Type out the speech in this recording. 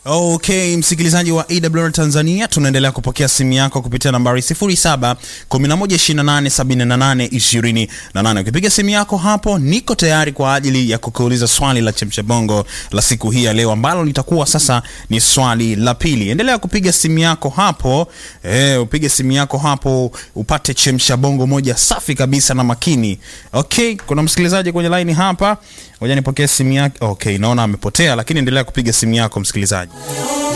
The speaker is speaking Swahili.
Okay, msikilizaji wa AWR Tanzania, tunaendelea kupokea simu yako kupitia nambari 07 1128 78 Ukipiga simu yako hapo, niko tayari kwa ajili ya kukuuliza swali la chemsha bongo la siku hii ya leo, ambalo litakuwa sasa ni swali la pili. Endelea kupiga simu yako hapo, eh, upige simu yako hapo upate chemsha bongo moja safi kabisa na makini. Okay, kuna msikilizaji kwenye line hapa, ngoja nipokee simu yake. Okay, naona amepotea, lakini endelea kupiga simu yako msikilizaji.